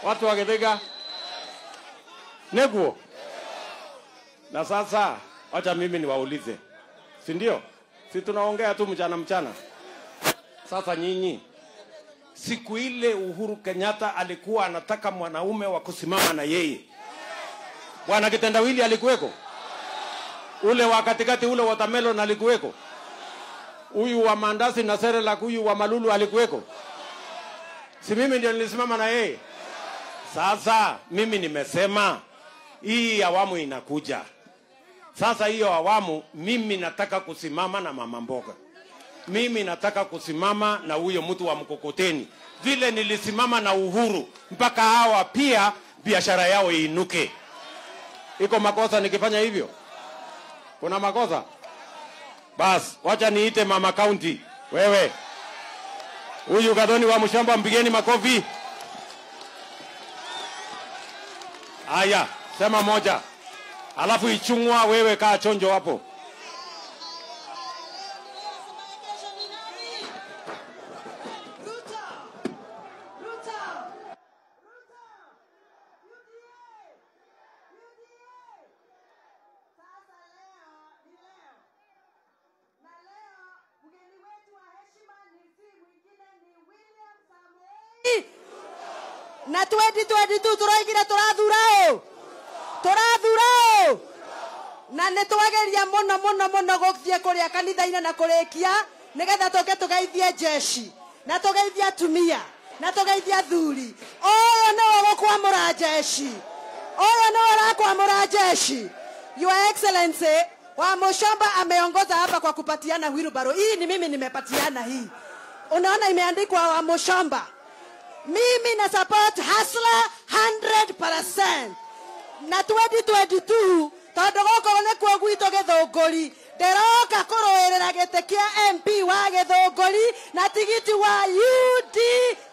watu wa Githaiga neguo. Na sasa wacha mimi niwaulize, si ndio? Si tunaongea tu mchana mchana. Sasa nyinyi, siku ile Uhuru Kenyatta alikuwa anataka mwanaume wa kusimama na yeye, bwana Kitendawili alikuweko? Ule wa katikati ule watermelon alikuweko? Huyu wa mandazi na Serelak, huyu wa Malulu alikuweko? Si mimi ndio nilisimama na yeye? Sasa mimi nimesema hii awamu inakuja. Sasa hiyo awamu mimi nataka kusimama na mama mboga, mimi nataka kusimama na huyo mtu wa mkokoteni, vile nilisimama na Uhuru, mpaka hawa pia biashara yao iinuke. Iko makosa nikifanya hivyo? Kuna makosa? Bas, wacha niite mama county. Wewe huyu Gadoni wa Mshamba, mpigeni makofi. Haya, sema moja, alafu Ichung'wa, wewe kaa chonjo hapo. na 2022 turaigire turathura ũ turathura ũ na nĩ twageria mũno mũno mũno gũthiĩ kũrĩa kanitha-inĩ na kũrĩkia nĩgetha tũke tũgeithie jeshi na tũgeithie atumia na tũgeithie athuri ũyũ nĩwe gũkwamũra jeshi ũyũ nĩwe ũrakwamũra jeshi your excellency wa Mushomba ameongoza hapa kwa kupatiana wheelbarrow. Hii ni mimi nimepatiana hii, unaona imeandikwa wa Mushomba mimi na support hasla 100% na 2022 tondu gukorwo nikuo gwitũ gĩthũngũri ndĩroka kũrũĩrĩra gĩtĩ kĩa mp wa gĩthũngũri na tigiti wa UD